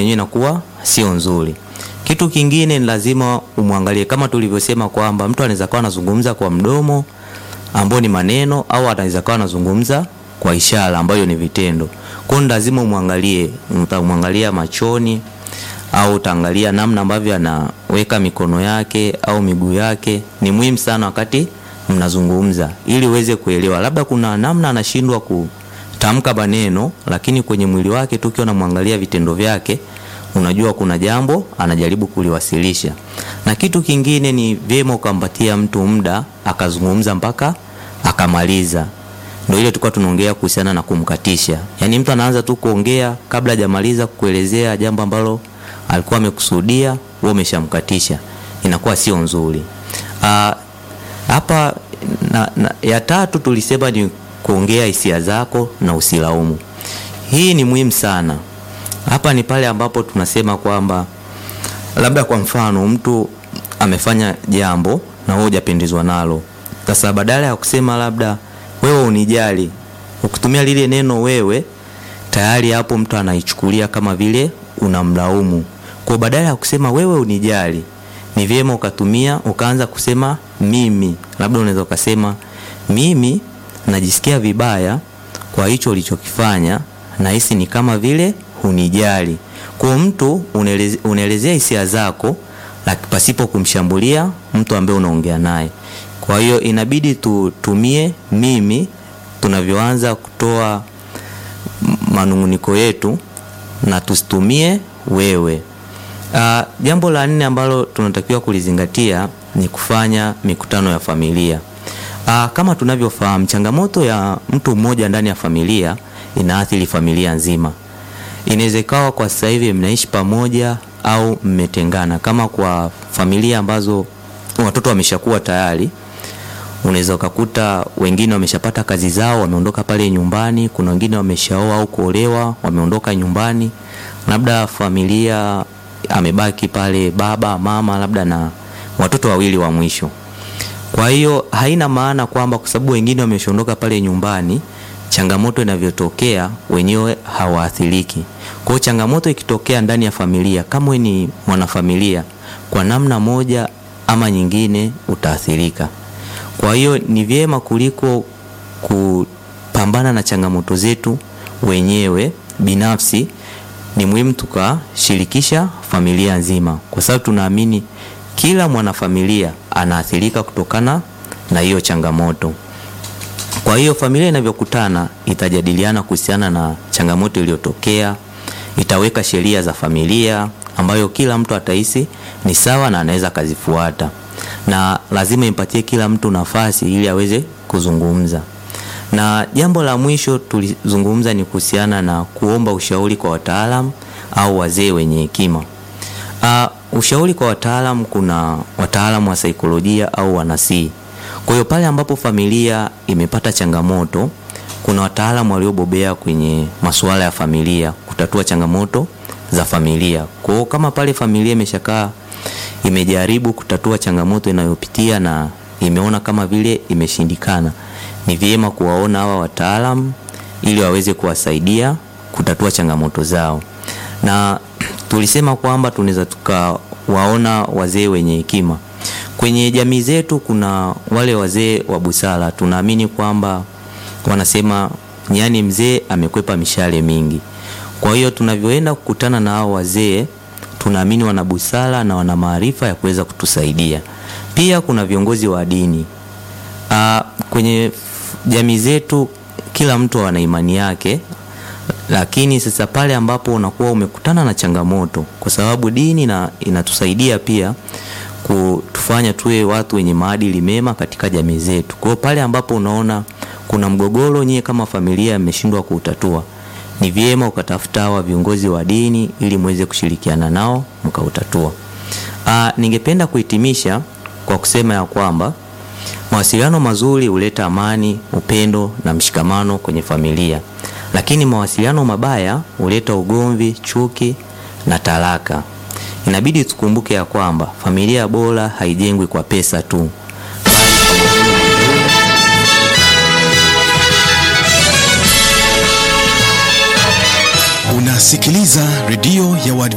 yenyewe inakuwa sio nzuri. Kitu kingine ni lazima umwangalie, kama tulivyosema kwamba mtu anaweza kuwa anazungumza kwa mdomo ambao ni maneno, au anaweza kuwa anazungumza kwa ishara ambayo ni vitendo. Kwa hiyo lazima umwangalie, utamwangalia machoni au utaangalia namna ambavyo anaweka mikono yake au miguu yake. Ni muhimu sana wakati mnazungumza, ili uweze kuelewa. Labda kuna namna anashindwa kutamka maneno, lakini kwenye mwili wake tu ukiwa unamwangalia vitendo vyake unajua kuna jambo anajaribu kuliwasilisha. Na kitu kingine ni vyema ukampatia mtu muda akazungumza mpaka akamaliza. Ndio ile tulikuwa tunaongea kuhusiana na kumkatisha, yaani mtu anaanza tu kuongea kabla hajamaliza kuelezea jambo ambalo alikuwa amekusudia, wewe umeshamkatisha, inakuwa sio nzuri. Ah, hapa na, na, ya tatu tulisema ni kuongea hisia zako na usilaumu. Hii ni muhimu sana. Hapa ni pale ambapo tunasema kwamba labda kwa mfano mtu amefanya jambo na wewe hujapendezwa nalo. Sasa badala ya kusema labda wewe unijali, ukitumia lile neno wewe, tayari hapo mtu anaichukulia kama vile unamlaumu. Kwa badala ya kusema wewe unijali, ni vyema ukatumia ukaanza kusema mimi. Labda unaweza ukasema mimi najisikia vibaya kwa hicho ulichokifanya, nahisi ni kama vile hunijali. Kwa mtu unaeleze- unaelezea hisia zako laki- pasipo kumshambulia mtu ambaye unaongea naye. Kwa hiyo inabidi tutumie mimi tunavyoanza kutoa m- manunguniko yetu na tusitumie wewe. Ah, jambo la nne ambalo tunatakiwa kulizingatia ni kufanya mikutano ya familia. Ah, kama tunavyofahamu changamoto ya mtu mmoja ndani ya familia inaathiri familia nzima. Inaweza ikawa kwa sasa hivi mnaishi pamoja au mmetengana. Kama kwa familia ambazo watoto wameshakuwa tayari, unaweza ukakuta wengine wameshapata kazi zao, wameondoka pale nyumbani. Kuna wengine wameshaoa au kuolewa, wameondoka nyumbani. Labda familia amebaki pale baba, mama, labda na watoto wawili wa mwisho. Kwa hiyo haina maana kwamba kwa sababu wengine wameshaondoka pale nyumbani, changamoto inavyotokea wenyewe hawaathiriki. Kwa hiyo changamoto ikitokea ndani ya familia, kama wewe ni mwanafamilia, kwa namna moja ama nyingine utaathirika. Kwa hiyo ni vyema kuliko kupambana na changamoto zetu wenyewe binafsi, ni muhimu tukashirikisha familia nzima, kwa sababu tunaamini kila mwanafamilia anaathirika kutokana na hiyo changamoto. Kwa hiyo familia inavyokutana itajadiliana kuhusiana na changamoto iliyotokea, itaweka sheria za familia ambayo kila mtu atahisi ni sawa na anaweza akazifuata, na lazima impatie kila mtu nafasi ili aweze kuzungumza. Na jambo la mwisho tulizungumza ni kuhusiana na kuomba ushauri kwa wataalam au wazee wenye hekima. Uh, ushauri kwa wataalam, kuna wataalamu wa saikolojia au wanasii. Kwa hiyo pale ambapo familia imepata changamoto, kuna wataalamu waliobobea kwenye masuala ya familia kutatua changamoto za familia. Kwa hiyo kama pale familia imeshakaa imejaribu kutatua changamoto inayopitia na imeona kama vile imeshindikana, ni vyema kuwaona hawa wataalamu ili waweze kuwasaidia kutatua changamoto zao. Na tulisema kwamba tunaweza tukawaona wazee wenye hekima kwenye jamii zetu. Kuna wale wazee wa busara, tunaamini kwamba wanasema nyani mzee amekwepa mishale mingi. Kwa hiyo tunavyoenda kukutana na hao wazee, tunaamini wana busara na wana maarifa ya kuweza kutusaidia. Pia kuna viongozi wa dini. Aa, kwenye jamii zetu kila mtu ana imani yake, lakini sasa pale ambapo unakuwa umekutana na changamoto, kwa sababu dini na inatusaidia pia kutufanya tuwe watu wenye maadili mema katika jamii zetu. Kwa hiyo pale ambapo unaona kuna mgogoro, nyie kama familia mmeshindwa kuutatua, ni vyema ukatafuta hawa viongozi wa dini ili muweze kushirikiana nao mkautatua. Ah, ningependa kuhitimisha kwa kusema ya kwamba mawasiliano mazuri huleta amani, upendo na mshikamano kwenye familia, lakini mawasiliano mabaya huleta ugomvi, chuki na talaka. Inabidi tukumbuke ya kwamba familia bora haijengwi kwa pesa tu, Unasikiliza redio ya